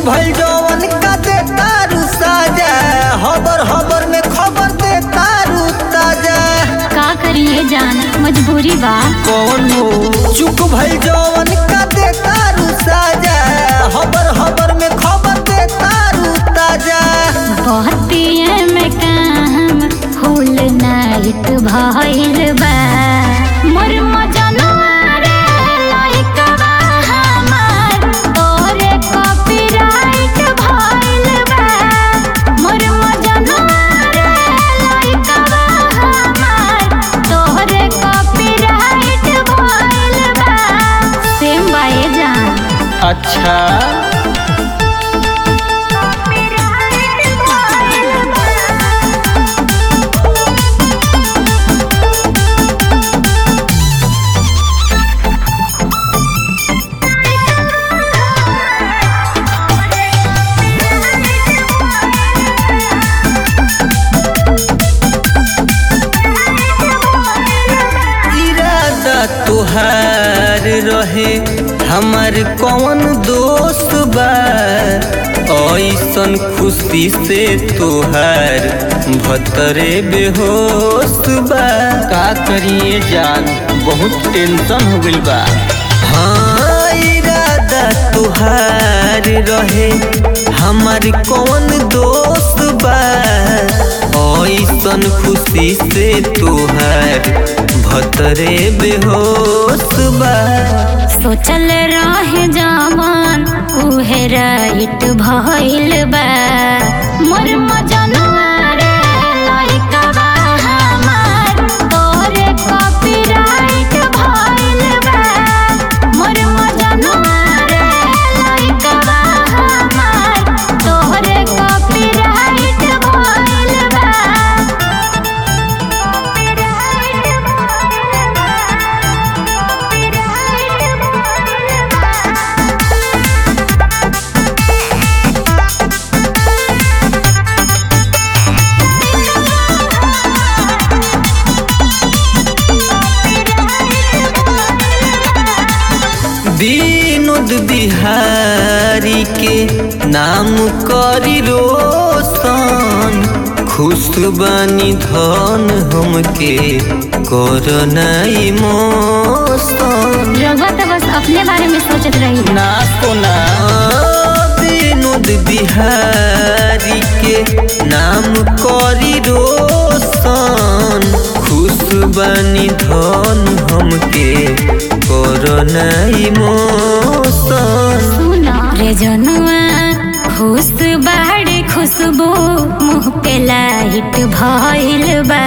भइल जवन का दे तारू साजा हबर हबर में खबर दे तारू ताजा का करिए जान मजबूरी बा कौन हो चुप भइल जवन का दे तारू साजा हबर हबर में खबर दे तारू ताजा बहतिए में काम फूल नाइट भइल बा मोर मजनुआ रे लइकवा हमार तोरे कॉपीराइट भइल बा मोर मजनुआ रे लइकवा हमार तोरे कॉपीराइट भइल बा सेम बाए जान अच्छा इरादा तुहार रहे हमार कौन दोस्त बा ऐसन खुशी से तुहार भतरे बेहोश बा का करिए जान बहुत टेंशन हो गइल बा हाँ इरादा तुहार रहे हमार कौन दोस्त बा ऐसन खुशी से तुहार भतरे बेहोश बा सोचल रहे जवान उहे राइट भइल बा मोर मजनुआ रे लइकवा हमार तोरे कॉपीराइट भइल बा मोर मजनुआ रे लइकवा हमार तोरे कॉपीराइट भइल बा विनोद बिहारी के नाम करी रोशन खुश बानी धन हमके कोरोना इमोशन रघुआ तो बस अपने बारे में सोचत रही ना कोना विनोद बिहारी के नाम करी रोशन खुश बानी धन हमके कोरोना इमोशन सुना रे जनुआ खुश बाड़े खुशबू मुँह पे लाइट भइल बा